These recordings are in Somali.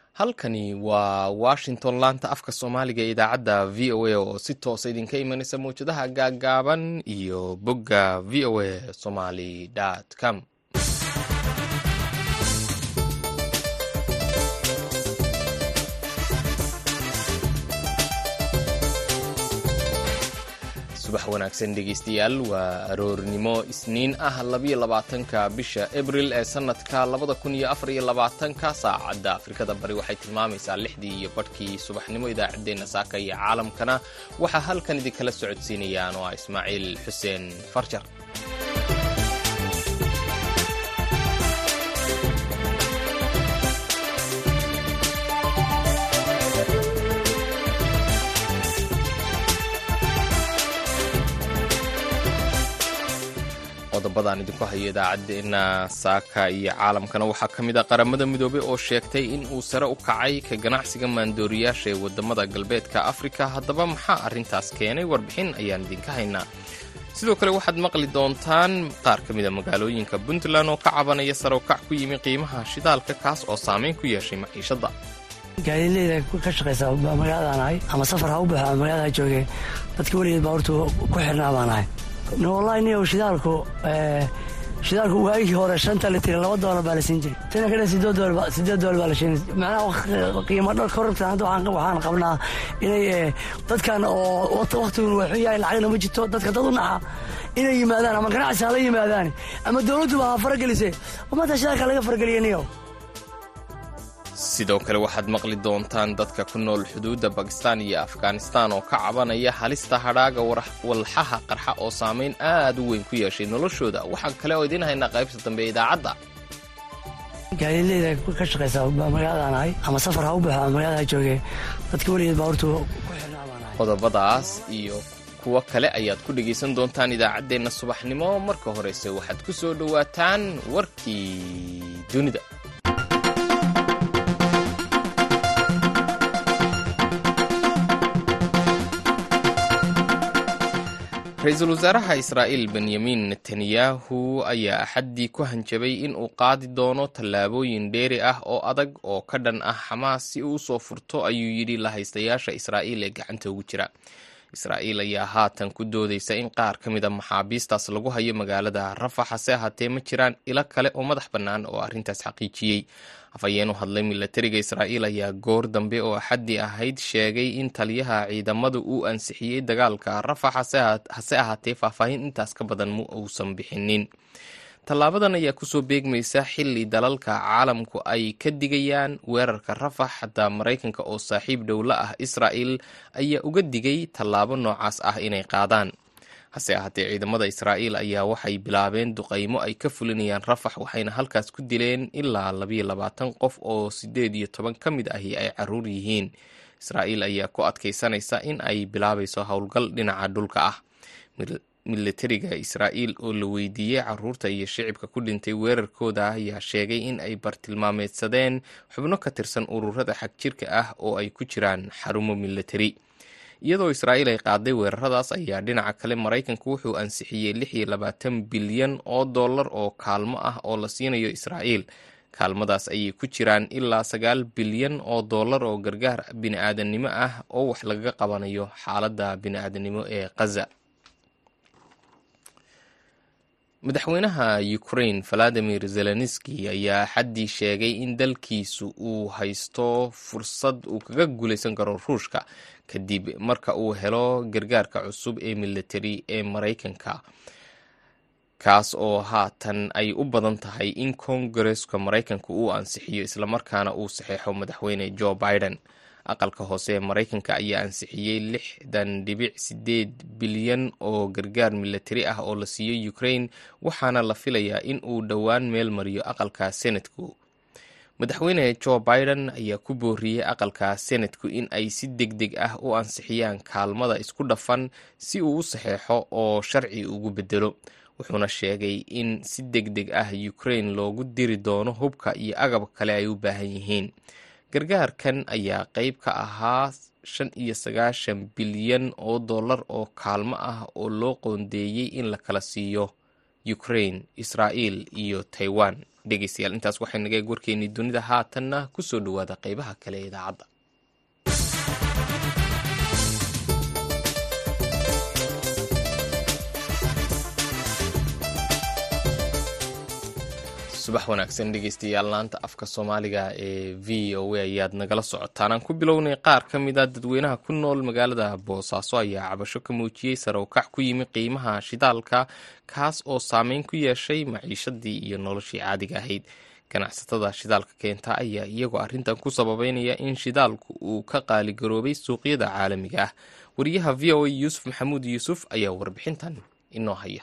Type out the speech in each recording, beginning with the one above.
halkani waa washington laanta afka soomaaliga ee idaacadda v o a oo si toosa idinka imanaysa mawjadaha gaaggaaban iyo bogga v o a somaly com subax wanaagsan dhegeystayaal waa aroornimo isniin ah labiyo labaatanka bisha abril ee sanadka labada kun iyo afar iyo labaatanka saacadda afrikada bari waxay tilmaamaysaa lixdii iyo badhkii subaxnimo idaacaddeenna saaka iyo caalamkana waxaa halkan idinkala socodsiinayaan oo ah ismaaciil xuseen farjar qodobadaan idinku hayo idaacaddeenna saaka iyo caalamkana waxaa ka mid a qaramada midoobey oo sheegtay in uu sare u kacay ka ganacsiga maandooriyaasha ee waddamada galbeedka afrika haddaba maxaa arrintaas keenay warbixin ayaan idinka haynaa sidoo kale waxaad maqli doontaan qaar ka mida magaalooyinka puntland oo ka cabanaya sare u kac ku yimi qiimaha shidaalka kaas oo saameyn ku yeeshay maciishadda gaadiidleyda ka shaqaysa magaaladaan ahay ama safar ha u baxo ama magaalada ha joogee dadka weligeed baabuurta ku xirnaa baan ahay wallahi niyow shidaalku shidaalku waagii hore shanta litir laba doolar baa la siin jiray tana kadhe sideed doolar baa la sheegay macnaha qiimo dhar korortan hadda waxaan qabnaa inay dadkan oo waktigun waa xun yahay lacagna ma jirto dadka dad u naxa inay yimaadaan ama ganacsi hala yimaadaan ama dowladduba ha faragelisee maanta shidaalka laga farageliya niyow sidoo kale waxaad maqli doontaan dadka ku nool xuduudda bakistan iyo afghanistan oo ka cabanaya halista hadhaaga walxaha qarxa oo saamayn aad u weyn ku yeeshay noloshooda waxaan kale oo idiin haynaa qaybta dambe ee idaacadda gaadiidleyda ka shaqaysa magaaladaan ahay ama safar ha u baxo ama magaalada ha joogee dadka weligeed baabuurta ku xirnaa baan ahay qodobadaas iyo kuwo kale ayaad ku dhegaysan doontaan idaacaddeenna subaxnimo marka horeyse waxaad ku soo dhowaataan warkii dunida ra-iisul wasaaraha israa'iil benyamin netanyahu ayaa axaddii ku hanjabay in uu qaadi doono tallaabooyin dheeri ah oo adag oo ka dhan ah xamaas si uu usoo furto ayuu yidhi lahaystayaasha israa'iil ee gacanta ugu jira israa'iil ayaa haatan ku doodaysa in qaar ka mid a maxaabiistaas lagu hayo magaalada rafax hase ahaatee ma jiraan ilo kale oo madax bannaan oo arrintaas xaqiijiyey afhayeen u hadlay milatariga israa'iil ayaa goor dambe oo axaddii ahayd sheegay in taliyaha ciidamada uu ansixiyey dagaalka rafax hase ahaatee faahfaahin intaas ka badan ma uusan bixinin tallaabadan ayaa kusoo beegmaysa xilli dalalka caalamku ay ka digayaan weerarka rafax xataa maraykanka oo saaxiib dhowla ah israa'il ayaa uga digay tallaabo noocaas ah inay qaadaan hase ahaatee ciidamada israa'iil ayaa waxay bilaabeen duqaymo ay ka fulinayaan rafax waxayna halkaas ku dileen ilaa labayo labaatan qof oo siddeed iyo toban ka mid ahi ay caruur yihiin israa'iil ayaa ku adkaysanaysa in ay bilaabayso howlgal dhinaca dhulka ah milatariga israa'iil oo la weydiiyey caruurta iyo shicibka ku dhintay weerarkooda ayaa sheegay in ay bartilmaameedsadeen xubno ka tirsan ururada xagjirka ah oo ay ku jiraan xarumo milatari iyadoo israa'iil ay qaaday weeraradaas ayaa dhinaca kale maraykanku wuxuu ansixiyey lix iyo labaatan bilyan oo dollar oo kaalmo ah oo la siinayo israa'iil kaalmadaas ayay ku jiraan ilaa sagaal bilyan oo dollar oo gargaar bini-aadannimo ah oo wax lagaga qabanayo xaaladda bini-aadannimo ee khaza madaxweynaha ukraine valadimir zelenski ayaa xaddii sheegay in dalkiisu uu haysto fursad uu kaga guulaysan karo ruushka kadib marka uu helo gargaarka cusub ee militari ee maraykanka kaas oo haatan ay u badan tahay in kongareska maraykanka uu ansixiyo islamarkaana uu saxeexo madaxweyne joe biden aqalka hoose ee maraykanka ayaa ansixiyey lixdan dhibic sideed bilyan oo gargaar milatari ah oo la siiyey ukraine waxaana la filayaa in uu dhowaan meel mariyo aqalka senatku madaxweyne joe biden ayaa ku booriyey aqalka senatku in ay si deg deg ah u ansixiyaan kaalmada isku dhafan si uu u saxeexo oo sharci ugu bedelo wuxuuna sheegay in si deg deg ah ukraine loogu diri doono hubka iyo agab kale ay u baahan yihiin gargaarkan ayaa qeyb ka ahaa shan iyo sagaashan bilyan oo dollar oo kaalmo ah oo loo qoondeeyey in la kala siiyo ukraine israa'iil iyo taiwan dhegeystayaal intaas waxay naga eeg warkeennii dunida haatanna ku soo dhowaada qeybaha kale ee idaacadda subax wanaagsan dhegeystayaal laanta afka soomaaliga ee v o a ayaad nagala socotaan aan ku bilownay qaar ka mid a dadweynaha ku nool magaalada boosaaso ayaa cabasho ka muujiyey sare ukac ku yimi qiimaha shidaalka kaas oo saameyn ku yeeshay maciishadii iyo noloshii caadiga ahayd ganacsatada shidaalka keenta ayaa iyagoo arrintan ku sababeynaya in shidaalku uu ka qaaligaroobay suuqyada caalamiga ah wariyaha v o a yuusuf maxamuud yuusuf ayaa warbixintan inoo haya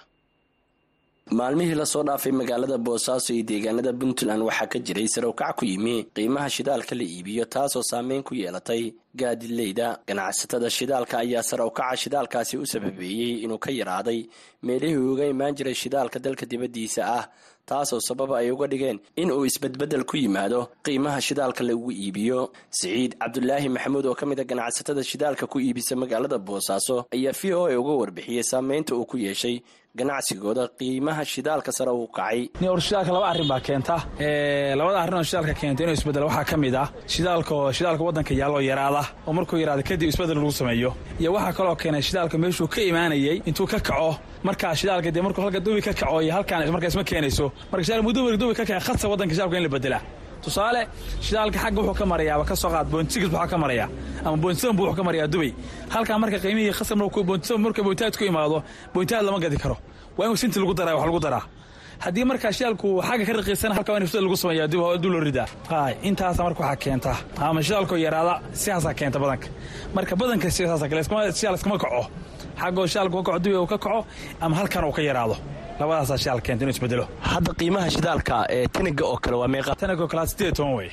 maalmihii lasoo dhaafay magaalada boosaaso iyo deegaanada puntland waxaa ka jiray sarow-kac ku yimi qiimaha shidaalka la iibiyo taasoo saameyn ku yeelatay gaadileyda ganacsatada shidaalka ayaa sarow-kaca shidaalkaasi u sababeeyey inuu ka yaraaday meelihii uga imaan jiray shidaalka dalka dibaddiisa ah taasoo sababa ay uga dhigeen in uu isbedbeddel ku yimaado qiimaha shidaalka lagu iibiyo siciid cabdulaahi maxamuud oo ka mid a ganacsatada shidaalka ku iibisa magaalada boosaaso ayaa v o a uga warbixiyey saameynta uu ku yeeshay ganacsigooda qiimaha shidaalka sare uu kacay or shidaalka laba arrin baa keenta labada arrin oo shidaalka keenta inuu isbedel waxaa ka mid ah shidaalka shidaalka waddanka yaalloo yaraada oo markuu yaraada kadib isbedel lagu sameeyo iyo waxaa kaloo keenay shidaalka meeshuu ka imaanayey intuu ka kaco markaa shidaalka dee markuu halka dubi ka kaco iyo halkaan markaa isma keenayso marka shidaalka mudubi dubi ka kaca khadsa waddanka shidaalka in la bedelaa tusaale shidaalka xagga wuxuu ka marayaaba ka soo qaad boontisigis waxaa ka maraya ama boontisan buu wuxuu ka marayaa dubay halkaa marka qiimihii khasab boontisan marka boontaad ku imaado boontaad lama gadi karo waa in sinti lagu daraa wax lagu daraa haddii markaa shidaalku xagga ka raqiisan halka waa in fusada lagu sameeyaa dib loo ridaa hay intaasa marka waxaa keenta ama shidaalkoo yaraada sidaasaa keenta badanka marka badanka sidaasa kale shidaal iskama kaco xaggoo shidaalku ka kaco dubi uu ka kaco ama halkan uu ka yaraado labadaasaa shidaal keenta inuu isbedelo hadda qiimaha shidaalka ee taniga oo kale waa meeqa taniga oo kale sideed toban wey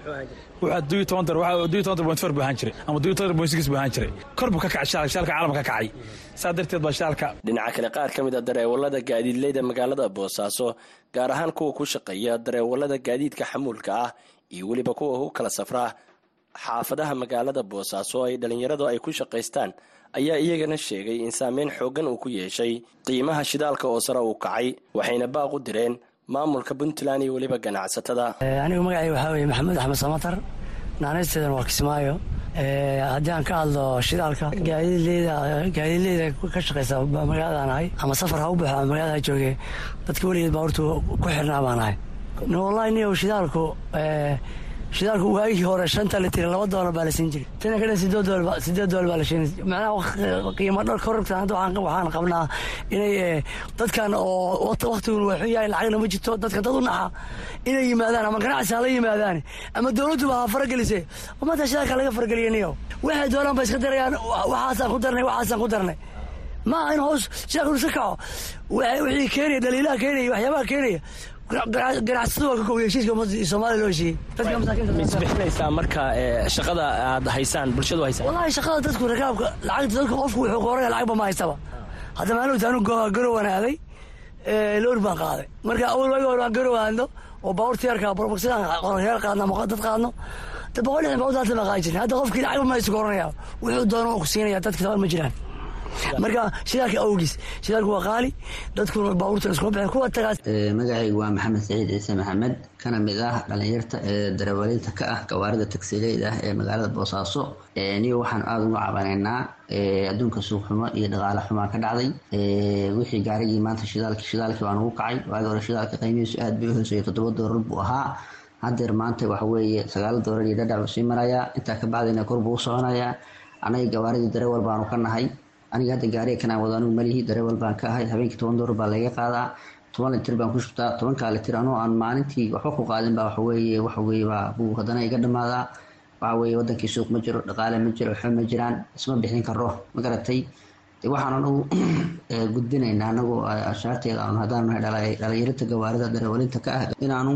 wuxuu dubi toban dar waxaa dubi toban dar point four buu ahaan jiray ama dubi toban dar point six buu ahaan jiray kor buu ka kacay shidaalka shidaalka caalamka ka kacay saa darteed baa shidaalka dhinaca kale qaar ka mid a dareewalada gaadiidleyda magaalada boosaaso gaar ahaan kuwa ku shaqeeya dareewalada gaadiidka xamuulka ah iyo weliba kuwa ku kala safra xaafadaha magaalada boosaaso ay dhallinyaradu ay ku shaqaystaan ayaa iyagana sheegay in saameyn xooggan uu ku yeeshay qiimaha shidaalka oo sare uu kacay waxayna baaq u direen maamulka puntland iyo weliba ganacsatada anigu magacay waxaa weye maxamuud axmed samatar naanaysteedan waa kismaayo haddii aan ka hadlo shidaalka gaadiidleyda gaadiidleyda ka shaqaysa magaaladaan ahay ama safar ha u baxo ama magaalada jooge dadka weligeed baa horta ku xirnaa baan ahay wallahi niyow shidaalku shidaalku waagii hore shanta litir laba doolar baa la siin jiray tana kadhan sideed doolar sideed doolar baa la siin macnaha qiimo dhar kororta hadda waxaan qabnaa inay dadkan oo waktigun waa xun yahay lacagna ma jirto dadkan dad u naxa inay yimaadaan ama ganacsi hala yimaadaan ama dowladduba ha faragelise maanta shidaalka laga farageliya niyo waxay doonaan ba iska darayaan waxaasaan ku darnay waxaasaan ku darnay maaha in hoos shidaalku iska kaco wixii keenaya dhaliilaha keenaya waxyaabaha keenaya ganacsatadu waa ka koobiya heshiiska ummadda soomaaliya loo heshiiyey dadka masaakiinta isbixinaysaa marka shaqada aad haysaan bulshadu haysaan wallahi shaqada dadku rakaabka lacagta dadku qofku wuxuu qooraya lacagba ma haystaba hadda maalin anu garowan aaday loor baan qaaday marka awal waagi hore aan garow aadno oo baabuurta yarka borboxidaan qoryaal qaadno ama dad qaadno boqol lixdan baabuurta hadda baan qaadi jirnay hadda qofkii lacagba ma haysto koranaya wuxuu doono ku siinaya dadka taban ma jiraan marka shidaalka awgiis shidaalku waa qaali dadkuna baabuurta iskuma bixin kuwa tagaas magacaygu waa maxamed saciid ciise maxamed kana mid ah dhalinyarta ee darawaliinta ka ah gawaarida tagsileyda ah ee magaalada boosaaso niyo waxaan aada uga cabanaynaa adduunka suuq xumo iyo dhaqaale xumaa ka dhacday wixii gaarigii maanta shidaalki shidaalkii baan ugu kacay waagi hore shidaalka qiimihiisu aad bay u hooseeyay toddoba doolar buu ahaa haddeer maanta waxa weeye sagaal doolar iyo dhadhac buu sii marayaa intaa ka bacdina kor buu u soconayaa anaga gawaaridii dareewal baanu ka nahay aniga hadda gaariga kanaan wado anigu malihi dareewal baan ka ahay habeenkii toban doolar baa laga qaadaa toban litir baan ku shubtaa tobankaa litir anoo aan maalintii waxba ku qaadin baa waxaweye waxaweye baa buu haddana iga dhamaadaa waxaweye wadankii suuq ma jiro dhaqaale ma jiro waxba ma jiraan isma bixin karo ma garatay waxaan anagu gudbinaynaa anagu ashaarteeda aanu haddaan nahay dhalinyarinta gawaarida dareewalinta ka ah inaanu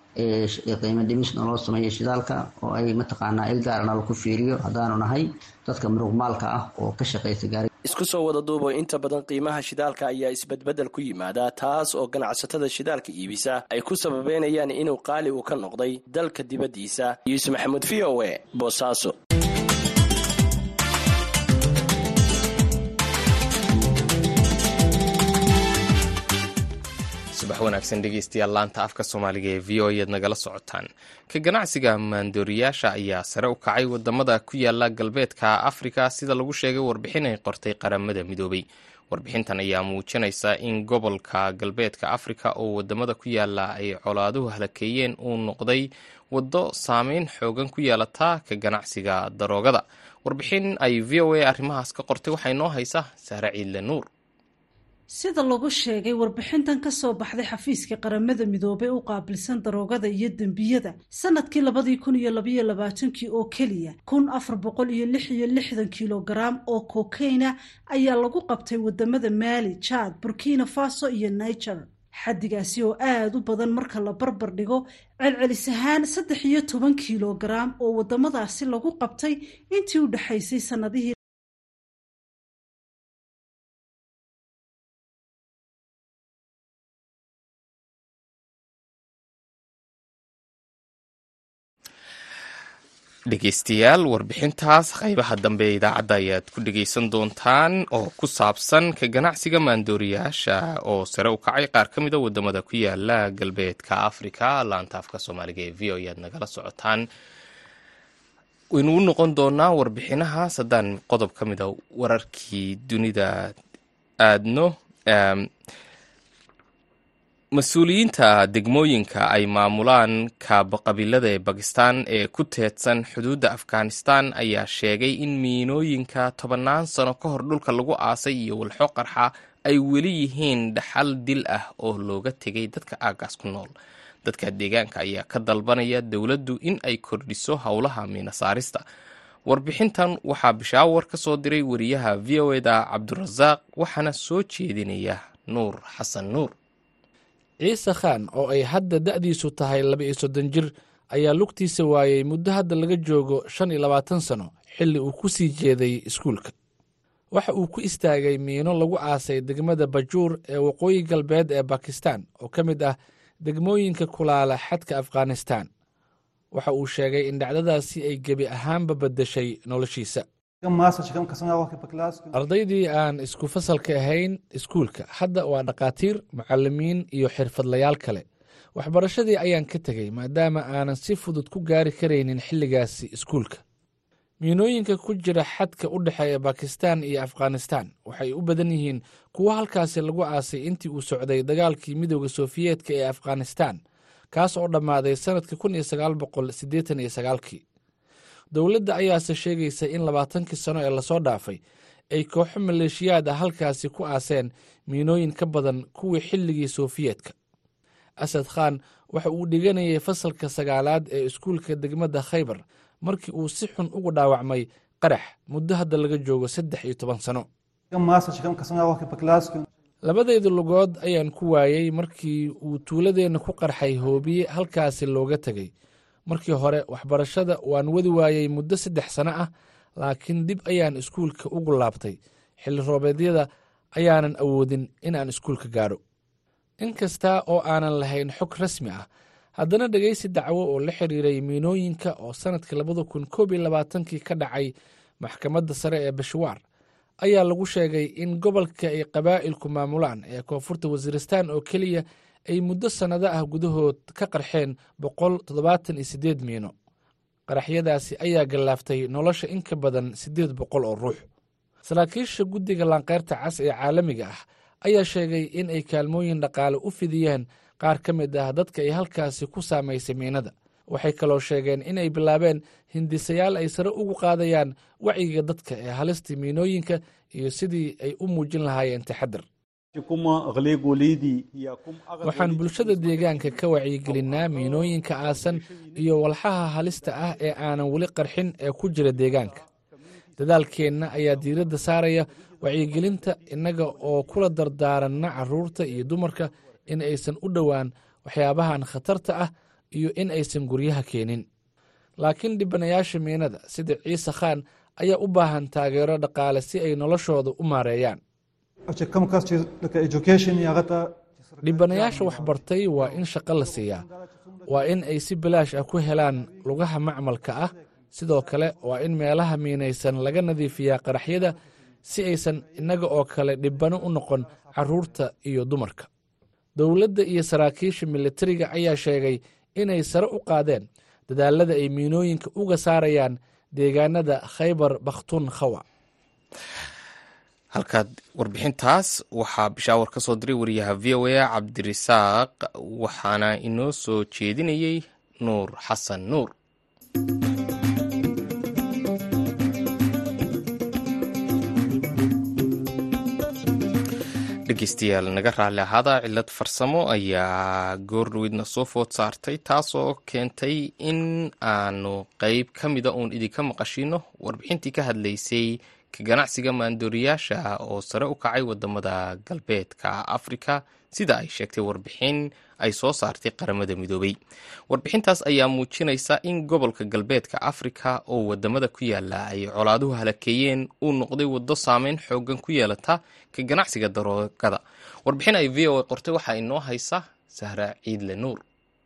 qiimo dhimis naloo sameeyo shidaalka oo ay mataqaanaa il gaara nala ku fiiriyo haddaanu nahay dadka muruqmaalka ah oo ka shaqaysa gaari isku soo wada duubo inta badan qiimaha shidaalka ayaa isbedbeddel ku yimaada taas oo ganacsatada shidaalka iibisa ay ku sababeynayaan inuu qaali uu ka noqday dalka dibaddiisa yuusuf maxamuud v o e boosaaso subax wanaagsan dhegeystayaal laanta afka soomaaliga ee v o ead nagala socotaan ka ganacsiga maandooriyaasha ayaa sare u kacay wadamada ku yaala galbeedka afrika sida lagu sheegay warbixin ay qortay qaramada midoobay warbixintan ayaa muujinaysa in gobolka galbeedka afrika oo wadamada ku yaala ay colaaduhu halakeeyeen uu noqday waddo saameyn xoogan ku yeelata ka ganacsiga daroogada warbixin ay v o a arrimahaas ka qortay waxay noo haysaa sahre ciidle nuur sida lagu sheegay warbixintan ka soo baxday xafiiska qaramada midoobey u qaabilsan daroogada iyo dembiyada sanadkii labadii kun iyo labaiyo labaatankii oo keliya kun afar boqol iyo lix iyo lixdan kilogaram oo kokeyna ayaa lagu qabtay wadamada maali jaad burkina faso iyo niger xaddigaasi oo aada u badan marka la barbar dhigo celcelis ahaan saddex iyo toban kilogaram oo wadamadaasi lagu qabtay intii u dhexaysay sanadihii dhegeystayaal warbixintaas qaybaha dambe ee idaacadda ayaad ku dhegeysan doontaan oo ku saabsan ka ganacsiga maandooriyaasha oo sare u kacay qaar ka mida wadamada ku yaala galbeedka afrika laanta afka soomaaliga ee v o ayaad nagala socotaan waynu u noqon doonaa warbixinahaas haddaan qodob ka mida wararkii dunida aadno mas-uuliyiinta degmooyinka ay maamulaan kaabaqabiilada ee bakistan ee ku teedsan xuduudda afghanistan ayaa sheegay in miinooyinka tobannaan sano ka hor dhulka lagu aasay iyo walxo qarxa ay weli yihiin dhaxal dil ah oo looga tegay dadka aagaas ku nool dadka deegaanka ayaa ka dalbanaya dowladdu in ay kordhiso howlaha miina saarista warbixintan waxaa bishaawar ka soo diray wariyaha v o eda cabdurasaaq waxaana soo jeedinaya nuur xasan nuur ciise khaan oo ay hadda da'diisu tahay laba-iyo soddon jir ayaa lugtiisa waayey muddo hadda laga joogo shan iyo labaatan sano xilli uu ku sii jeeday iskuulka waxa uu ku istaagay miino lagu aasay degmada bajuur ee waqooyi galbeed ee bakistan oo ka mid ah degmooyinka kulaala xadka afghanistan waxa uu sheegay in dhacdadaasi ay gebi ahaanba beddeshay noloshiisa ardaydii aan isku fasalka ahayn iskuulka hadda waa dhakhaatiir mucalimiin iyo xirfadlayaal kale waxbarashadii ayaan ka tegey maadaama aanan si fudud ku gaari karaynin xilligaasi iskuulka miinooyinka ku jira xadka u dhexeeya bakistan iyo afghanistan waxay u badan yihiin kuwo halkaasi lagu aasay intii uu socday dagaalkii midooda sofiyeetka ee afghanistan kaas oo dhammaaday sannadkii kun iyo sagaal boqol siddeetan iyo sagaalkii dowladda ayaase sheegaysa in labaatankii sano ee lasoo dhaafay ay kooxo maleeshiyaad ah halkaasi ku aaseen miinooyin ka badan kuwii xilligii sofiyeetka asad khan waxa uu dhiganayay fasalka sagaalaad ee iskuulka degmada khaybar markii uu si xun ugu dhaawacmay qarax muddo hadda laga joogo saddex iyo toban sano labadayda lugood ayaan ku waayey markii uu tuuladeenna ku qarxay hoobiye halkaasi looga tegey markii hore waxbarashada waan wadi waayey muddo saddex sano ah laakiin dib ayaan iskuulka ugu laabtay xilli roobeedyada ayaanan awoodin inaan iskuulka gaadho in kasta oo aanan lahayn xog rasmi ah haddana dhegaysi dacwo oo la xiriiray miinooyinka oo sannadkii labada kun koob iyo labaatankii ka dhacay maxkamadda sare ee bashwaar ayaa lagu sheegay in gobolka ay qabaa'ilku maamulaan ee koonfurta wasiiristaan oo keliya ay muddo sannado ah gudahood ka qarxeen boqol toddobaatan iyo siddeed miino qaraxyadaasi ayaa gallaaftay nolosha in ka badan siddeed boqol oo ruux saraakiisha guddiga laanqeyrta cas ee caalamiga ah ayaa sheegay in ay kaalmooyin dhaqaale u fidiyeen qaar ka mid ah dadka ay halkaasi ku saamaysay miinada waxay kaloo sheegeen in ay bilaabeen hindisayaal ay sare ugu qaadayaan wacyiga dadka ee halista miinooyinka iyo sidii ay u muujin lahaayeen taxadar waxaan bulshada deegaanka ka wacyigelinaa miinooyinka aasan iyo walxaha halista ah ee aanan weli qarxin ee ku jira deegaanka dadaalkeenna ayaa diiradda saaraya wacyigelinta innaga oo kula dardaaranna carruurta iyo dumarka in aysan u dhowaan waxyaabahan khatarta ah iyo in aysan guryaha keenin laakiin dhibanayaasha miinada sida ciise khaan ayaa u baahan taageero dhaqaale si ay noloshooda u maareeyaan dhibanayaasha waxbartay waa in shaqo la siiyaa waa in ay si bilaash ah ku helaan lugaha macmalka ah sidoo kale waa in meelaha miinaysan laga nadiifiyaa qaraxyada si aysan innaga oo kale dhibano u noqon carruurta iyo dumarka dowladda iyo saraakiisha militariga ayaa sheegay inay sare u qaadeen dadaalada ay miinooyinka uga saarayaan deegaanada khaybar bakhtun khawa halkaad warbixintaas waxaa bishaawar ka soo diray wariyaha v o a cabdirisaaq waxaana inoo soo jeedinayey nuur xasan nuur dhegeystayaal naga raalli ahaada cilad farsamo ayaa goordhoweydna soo food saartay taasoo keentay in aanu qeyb ka mida uun idinka maqashino warbixintii ka hadlaysay ka ganacsiga maandooriyaasha oo sare u kacay wadamada galbeedka afrika sida ay sheegtay warbixin ay soo saartay qaramada midoobay warbixintaas ayaa muujinaysa in gobolka galbeedka afrika oo wadamada ku yaala ay colaaduhu halakeeyeen uu noqday waddo saameyn xoogan ku yeelata ka ganacsiga daroogada warbixin ay v o a qortay waxaa inoo haysa sahra ciidle nuur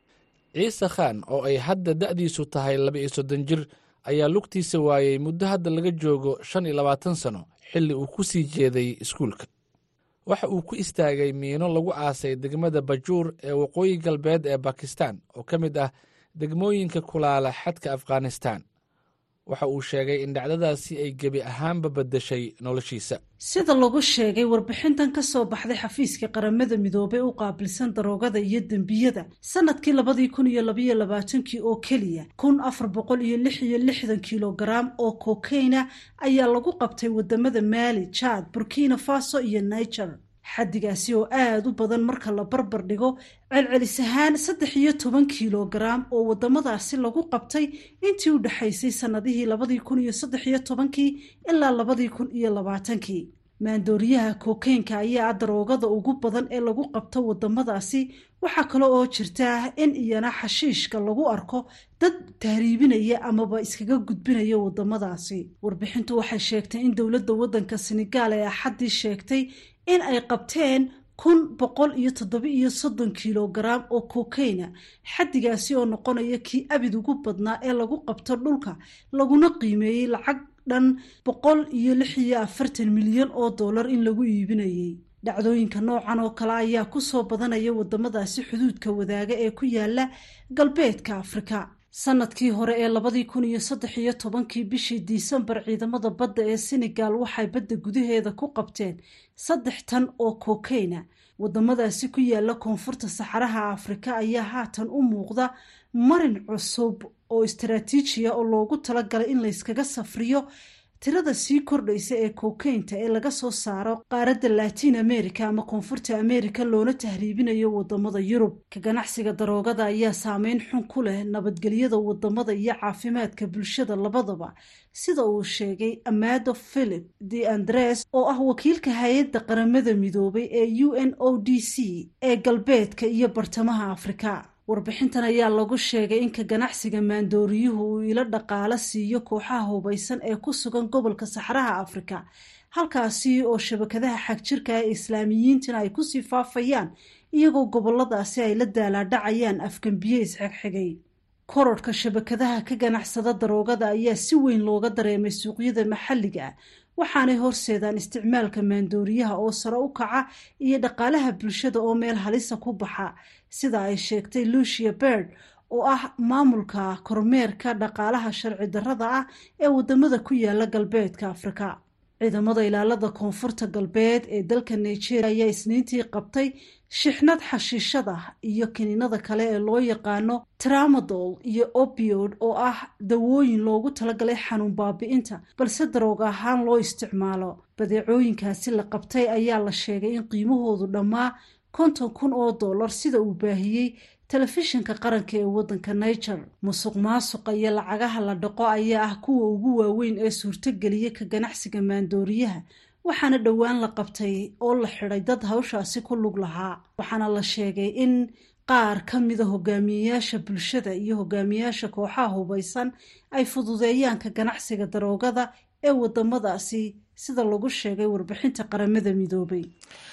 ciise khaan oo ay hadda da'diisu tahay laba iyo soddon jir ayaa lugtiisa waayey muddo hadda laga joogo shan iyo labaatan sano xilli uu ku sii jeeday iskuulka waxa uu ku istaagay miino lagu aasay degmada bajuur ee waqooyi galbeed ee bakistan oo ka mid ah degmooyinka kulaala xadka afghanistan waxa uu sheegay in dhacdadaasi ay gebi ahaanba beddeshay noloshiisa sida lagu sheegay warbixintan ka soo baxday xafiiska qaramada midoobey u qaabilsan daroogada iyo dembiyada sanadkii labadii kun iyo labaiyo labaatankii oo keliya kun afar boqol iyo lix iyo lixdan kilogaram oo kokeyna ayaa lagu qabtay wadamada maali jaad burkina faso iyo niger xaddigaasi oo aada u badan marka la barbar dhigo celcelis ahaan saddex iyo toban kilogaram oo wadamadaasi lagu qabtay intii u dhexaysay sanadihii labadii kun iyo saddex iyo tobankii ilaa labadii kun iyo labaatankii maandooriyaha kokeynka ayaa daroogada ugu badan ee lagu qabto wadamadaasi waxaa kale oo jirta in iyana xashiishka lagu arko dad tahriibinaya amaba iskaga gudbinaya wadamadaasi warbixintu waxay sheegtay in dowladda wadanka senegaal ee axaddii sheegtay in ay qabteen kun boqol iyo toddoba iyo soddon kilogaram oo kokeyna xaddigaasi oo noqonaya kii abid ugu badnaa ee lagu qabto dhulka laguna qiimeeyey lacag dhan boqol iyo lix iyo afartan milyan oo dollar in lagu iibinayay dhacdooyinka noocan oo kale ayaa kusoo badanaya wadamadaasi xuduudka wadaaga ee ku yaala galbeedka afrika sanadkii hore ee labadii kun iyo saddex iyo tobankii bishii disembar ciidamada badda ee senegal waxay badda gudaheeda ku qabteen saddex tan oo kokeyna wadamadaasi ku yaala koonfurta saxaraha afrika ayaa haatan u muuqda marin cusub oo istaraatiijiya oo loogu talagalay in layskaga safriyo tirada sii kordhaysa ee kokeynta ee laga soo saaro qaaradda latiin america ama koonfurta america loona tahriibinayo wadamada yurub ka ganacsiga daroogada ayaa saameyn xun ku leh nabadgelyada wadamada iyo caafimaadka bulshada labadaba sida uu sheegay amado philip de andres oo ah wakiilka hay-adda qaramada midoobay ee u n o d c ee galbeedka iyo bartamaha afrika warbixintan ayaa lagu sheegay in ka ganacsiga maandooriyuhu uu ilo dhaqaalo siiyo kooxaha hubaysan ee ku sugan gobolka saxraha afrika halkaasi oo shabakadaha xagjirka ee islaamiyiintina ay kusii faafayaan iyagoo goboladaasi ay la daalaadhacayaan afgambiye isxigxigay kororhka shabakadaha ka ganacsada daroogada ayaa si weyn looga dareemay suuqyada maxalliga ah waxaanay horseedaan isticmaalka maandooriyaha oo sare u kaca iyo dhaqaalaha bulshada oo meel halisa ku baxa sida ay sheegtay lucia bird oo ah maamulka kormeerka dhaqaalaha sharci darrada ah ee wadamada ku yaala galbeedka afrika ciidamada ilaalada koonfurta galbeed ee dalka nigeria ayaa isniintii qabtay shixnad xashiishada iyo kiniinada kale ee loo yaqaano tramadol iyo opiod oo ah dawooyin loogu talagalay xanuun baabi'inta balse daroog ahaan loo isticmaalo badeecooyinkaasi la qabtay ayaa la sheegay in qiimahoodu dhammaa konton kun oo dollar sida uu baahiyey telefishinka qaranka ee waddanka niger musuq maasuqa iyo lacagaha la dhaqo ayaa ah kuwa ugu waaweyn ee suurtogeliya ka ganacsiga maandooriyaha waxaana dhowaan la qabtay oo la xidhay dad hawshaasi ku lug lahaa waxaana la sheegay in qaar ka mida hogaamiyeyaasha bulshada iyo hogaamiyeyaasha kooxaha hubaysan ay fududeeyaan ka ganacsiga daroogada ee wadamadaasi sida lagu sheegay warbixinta qaramada midoobay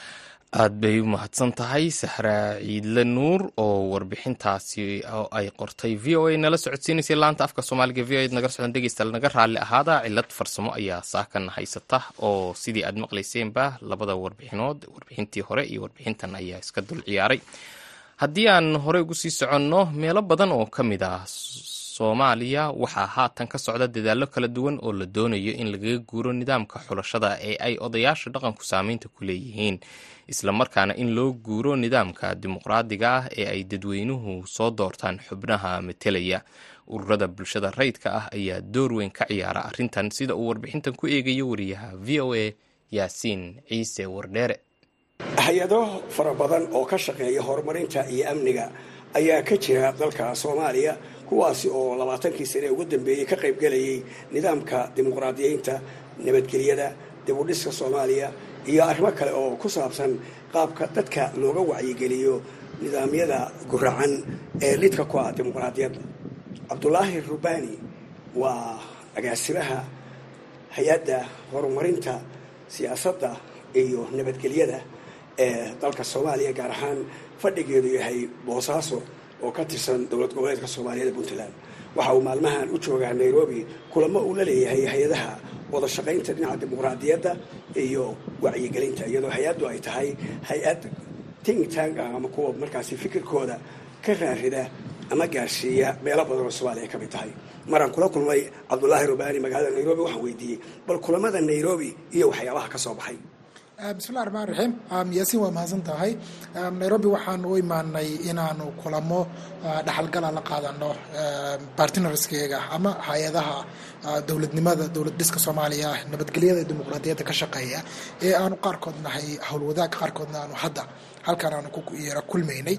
aad bay u mahadsan tahay saxraa ciidle nuur oo warbixintaasi oo ay qortay v o a nala socodsiinaysay laanta afka soomaaliga v o a naga socdan dhegeystaal naga raalli ahaada cilad farsamo ayaa saakan haysata oo sidii aad maqlayseenba labada warbixinood warbixintii hore iyo warbixintan ayaa iska dul ciyaaray haddii aan hore ugu sii soconno meelo badan oo ka mid ah soomaaliya waxaa haatan ka socda dadaallo kala duwan oo la doonayo in lagaga guuro nidaamka xulashada ee ay odayaasha dhaqanku saameynta ku leeyihiin islamarkaana in loo guuro nidaamka dimuqraadiga ah ee ay dadweynuhu soo doortaan xubnaha matelaya ururada bulshada rayidka ah ayaa door weyn ka ciyaara arrintan sida uu warbixintan ku eegayo wariyaha v o a yaasiin ciise wardheere hay-ado fara badan oo ka shaqeeya horumarinta iyo amniga ayaa ka jira dalka soomaaliya kuwaasi oo labaatankii sane ugu dambeeyey ka qaybgelayay nidaamka dimuqraadiyeynta nabadgelyada dibudhiska soomaaliya iyo arrimo kale oo ku saabsan qaabka dadka looga wacyigeliyo nidaamyada guracan ee lidka ku ah dimuqraadiyadda cabdulaahi rubani waa agaasimaha hay-adda horumarinta siyaasadda iyo nabadgelyada ee dalka soomaaliya gaar ahaan fadhigeedu yahay boosaaso oo ka tirsan dowlad goboleedka soomaaliyeed puntland waxa uu maalmahan u joogaa nairobi kulamo uu la leeyahay hay-adaha wada shaqaynta dhinaca dimuqraadiyadda iyo wacyigelinta iyadoo hay-addu ay tahay hay-ad ting tang ah ama kuwa markaasi fikirkooda ka raarida ama gaarsiiya meelo badan oo soomaaliya ay ka mid tahay maraan kula kulmay cabdulaahi rubani magaalada nairobi waxaan weydiiyey bal kulamada nairobi iyo waxyaabaha ka soo baxay bismillahi raxmaan raxiim yaasiin waa mahadsan tahay nairobi waxaan u imaanay inaanu kulamo dhaxalgala la qaadano bartinarskeega ama hay-adaha dowladnimada dowlad dhiska soomaaliya nabadgelyada dimuqraadiyadda ka shaqeeya ee aanu qaarkood nahay howlwadaag qaarkoodna aanu hadda halkan aanu kuyara kulmaynay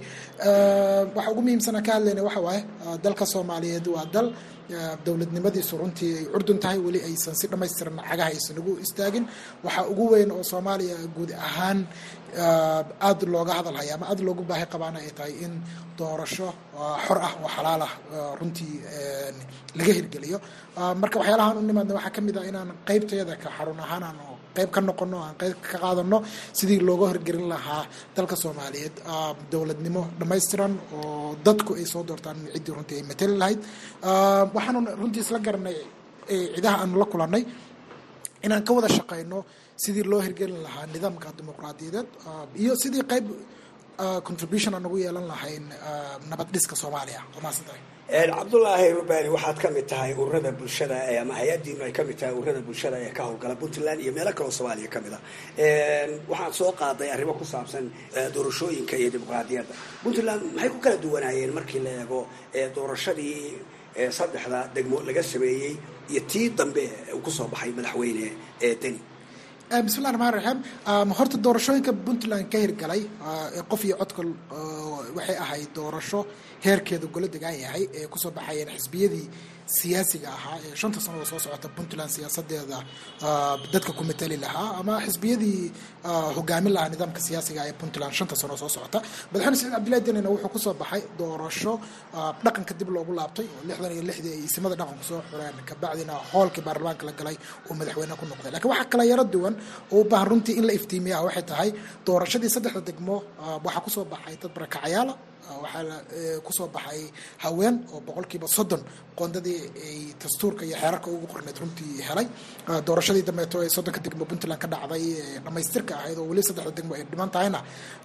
waxa ugu muhiimsana ka hadlayna waxa waaye dalka soomaaliyeed waa dal dowladnimadiisu runtii ay curdun tahay weli aysan si dhammaystiran cagaha aysan ugu istaagin waxaa ugu weyn oo soomaaliya guud ahaan aada looga hadalhaya ama aada loogu baahi qabaana ay tahay in doorasho xor ah oo xalaal ah runtii laga hirgeliyo marka waxyaalahaan u nimaadna waxaa ka mid ah inaan qeybtayada ka xarun ahaan aan qayb ka noqono aan qayb ka qaadano sidii looga horgelin lahaa dalka soomaaliyeed dowladnimo dhammaystiran oo dadku ay soo doortaan ciddii runtii ay matali lahayd waxaanu runtii isla garanay cidaha aanu la kulannay inaan ka wada shaqayno sidii loo hirgelin lahaa nidaamka dimuqraadiyadeed iyo sidii qayb contribution aan ugu yeelan lahayn nabad dhiska soomaaliya waa mahadsantahay cabdulaahi rubani waxaad ka mid tahay ururada bulshada ama hay-adiinu ay ka mid tahay ururada bulshada ee ka howlgala puntland iyo meelo kaloo soomaaliya ka mid a waxaad soo qaaday arrimo ku saabsan doorashooyinka iyo dimuqraadiyadda puntland maxay ku kala duwanaayeen markii la eego doorashadii saddexda degmo laga sameeyey iyo tii dambe uu kusoo baxay madaxweyne deni bismillahi raxmaan raxiim horta doorashooyinka puntland ka hirgalay qof iyo codka waxay ahayd doorasho heerkeeda golo degaan yahay ee kusoo baxayeen xisbiyadii siyaasiga ahaa ee shanta sanado soo socota puntland siyaasadeeda dadka ku matali lahaa ama xisbiyadii hogaamin lahaa nidaamka siyaasiga ee puntland shanta sano soo socota madaxweyne saciid cabdillahi denina wuxuu kusoo baxay doorasho dhaqanka dib loogu laabtay oo lixdan iyo lixdii ay isimada dhaqanku soo xureen kabacdina hoolkii baarlamaanka la galay uu madaxweyne ku noqday lakiin waxaa kala yaro duwan oo u baahan runtii in la iftiimiya waxay tahay doorashadii saddexda degmo waxaa kusoo baxay dad barakacayaala waxaa kusoo baxay haween oo boqolkiiba soddon qoondadii ay dastuurka iyo xeerarka ugu qorneyd runtii helay doorashadii dambeeto ee soddonka degmo puntland ka dhacday dhamaystirka ahayd oo weli saddexda degmo ay dhiman tahayna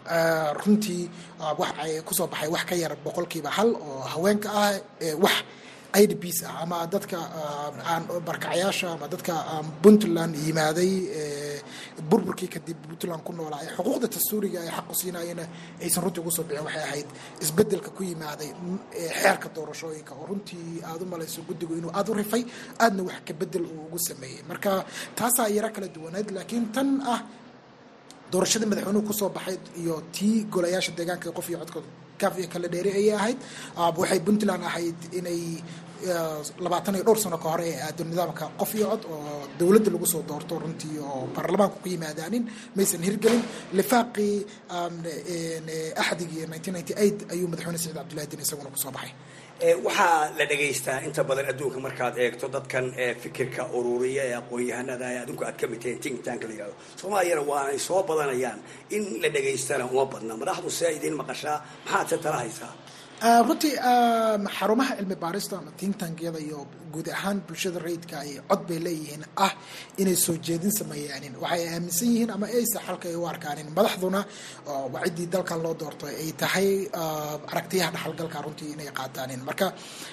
runtii waxay kusoo baxay wax ka yar boqolkiiba hal oo haweenka ah wax idps ah ama dadka aan barkacyaasha ama dadka puntland yimaaday burburkii kadib puntland ku noolaa ee xuquuqda dastuuriga ay xaqu siinayena aysan runtii ugu soo bixin waxay ahayd isbedelka ku yimaaday xeerka doorashooyinka oo runtii aada u malayso guddigu inuu aada u rifay aadna wax ka bedel uu ugu sameeyey marka taasaa yaro kala duwaneyd laakiin tan ah doorashadii madaxweynuhu kusoo baxay iyo tii golayaasha deegaanka qof iyo codkooda kaaf iyo kala dheeri ayay ahayd waxay puntland ahayd inay labaatan iyo dhowr sano ka hore ee aado nidaamka qof iyo cod oo dowladda lagu soo doorto runtii oo baarlamaanku ku yimaadaanin maysan hirgelin lifaaqii axdigii nineteen ninety eight ayuu madaxweyne saciid cabdullahi din isaguna kusoo baxay waxaa la dhegaystaa inta badan adduunka markaad eegto dadkan fikirka ururiya ee aqoon-yahanada ee adinku aad ka mid tahiin think tank la yihahdo soomaaliyana waanay soo badanayaan in la dhegaystana uma badna madaxdu see idiin maqashaa maxaad se tala haysaa runtii xarumaha cilmi baarista ama tintankyada iyo guud ahaan bulshada rayidka ay cod bay leeyihiin ah inay soo jeedin sameeyaanin waxay aaminsan yihiin ama aysa xalka ay u arkaanin madaxduna wacidii dalkan loo doorto ay tahay aragtiyaha dhaxalgalka runtii inay qaataanin marka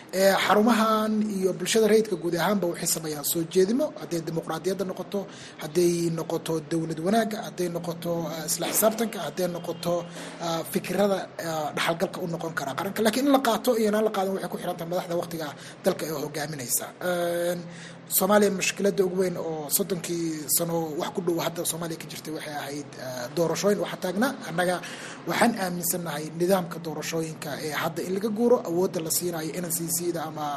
xarumahan iyo bulshada rayidka guud ahaanba waxay sameeyaan soo jeedimo hadday dimuqraadiyadda noqoto hadday noqoto dowlad wanaagga hadday noqoto isla xisaabtanka hadday noqoto fikirada dhaxalgalka u noqon kara qaranka lakiin in la qaato iyo inaan la qaadan waxay ku xirantahay madaxda waqtiga dalka ee hogaaminaysa soomaaliya mushkilada ugu weyn oo soddonkii sano wax ku dhow hadda soomaaliya ka jirtay waxay ahayd doorashooyin waxaa taagna annaga waxaan aaminsannahay nidaamka doorashooyinka ee hadda in laga guuro awoodda la siinayo n c c da ama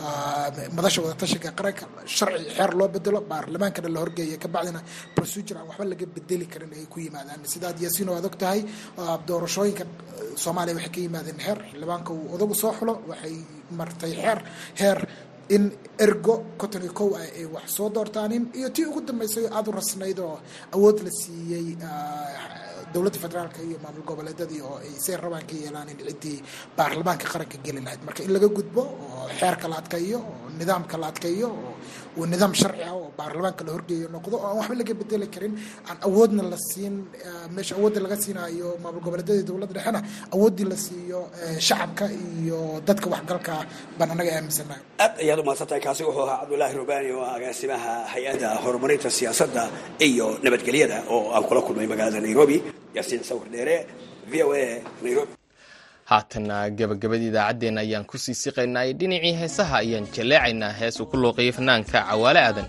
madasha wadatashiga qaranka sharci xeer loo bedelo baarlamaankana la horgeeya kabacdina procedure aan waxba laga bedeli karin ay ku yimaadaan sidaad yaasiin oo aad og tahay doorashooyinka soomaaliya waxay ka yimaadeen xeer xildhibaanka uu odagu soo xulo waxay martay xeer heer in ergo conton iyo kow ah ay wax soo doortaanin iyo tii ugu dambeysay aada u rasnayd oo awood la siiyey dowladda federaalka iyo maamul goboleedyadii oo ay see rabaan ka yeelaanin ciddii baarlamaanka qaranka geli lahayd marka in laga gudbo oo xeerka la adkeeyo oo nidaamka la adkeeyo oo uu nidaam sharci ah oo baarlamaanka la horgeeyo noqdo oo aan waxba laga bedeli karin aan awoodna la siin meesha awoodda laga siinayo maamul goboleedyadii dowladda dhexena awooddii la siiyo shacabka iyo dadka waxgalka baan annaga aaminsannahay aad ayaad umahadsantahay kaasi wuxuu ahaa cabdulaahi rubaani oo agaasimaha hay-adda horumarinta siyaasadda iyo nabadgelyada oo aan kula kulmay magaalada nairobi yaasiin sawir dheere v o a nairobi haatana gabagabadii idaacaddeenna ayaan kusii siqaynay dhinacii heesaha ayaan jaleecaynaa hees uu ku looqeeyay fanaanka cawaale aadan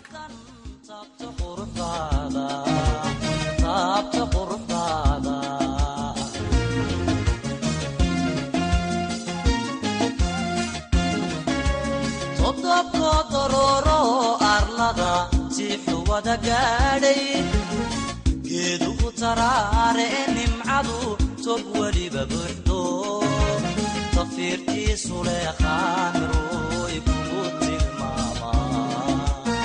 geedugu taraare e nimcadu tog weliba buuxdo tafiirtiisu leeqaan ruuy kugu tilmaamaa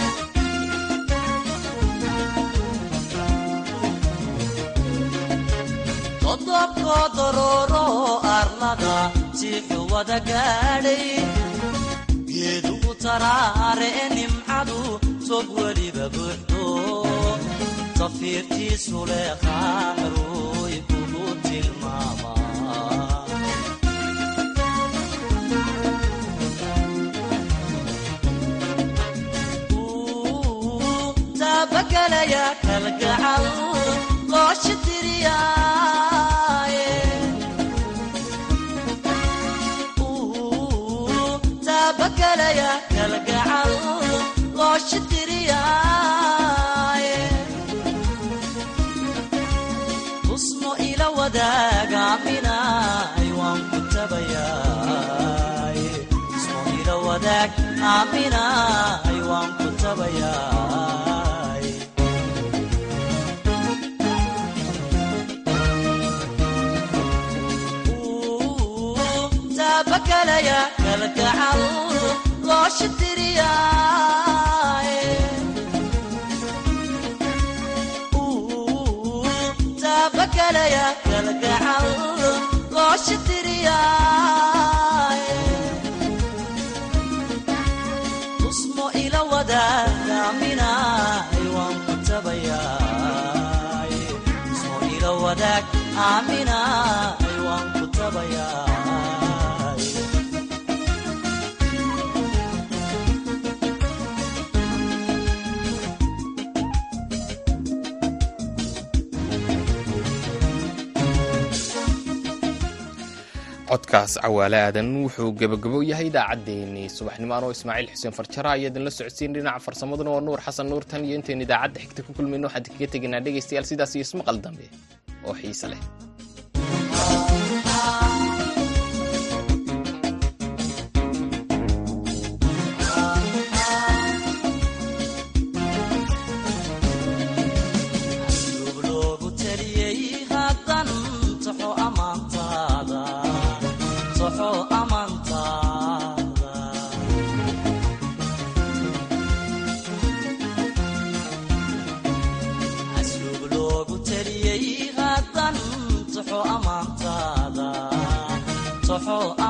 todobkoo dorooro arlada siixu wada gaadhay geedugu taraare e nimcadu tog weliba buuxdo tafiirtiisu leeqaan ruuy kugu tilmaamaa taabagalaya kalgacal loosha tiriyaaye taabagalaya kalgacal loosha tiriyaaye tusmo ila wadaagaminaay waan ku tabayaay tusmo ila wadaag aaminaay waan ku tabayaay taabakalaya kalgacal loosha tiriyaaye taabakalaya kalgacal loosha tiriyaaye tusmo ila wadaagaminaay waan ku tabayaay tusmo ila wadaag aaminaay waan ku tabayaay codkaas cawaale aadan wuxuu gebagabo yahay idaacaddeenii subaxnimo anoo ismaaciil xuseen farjara ayaa idinla socodsiin dhinaca farsamaduna waa nuur xasan nuur tan iyo intaynu idaacadda xigta ku kulmayno waxaan kaga tegaynaa dhegaystayaal sidaas iyo ismaqal dambe oo xiise leh loogu taliyey haddan taxo ammaantaada taxo ammaantaada baxo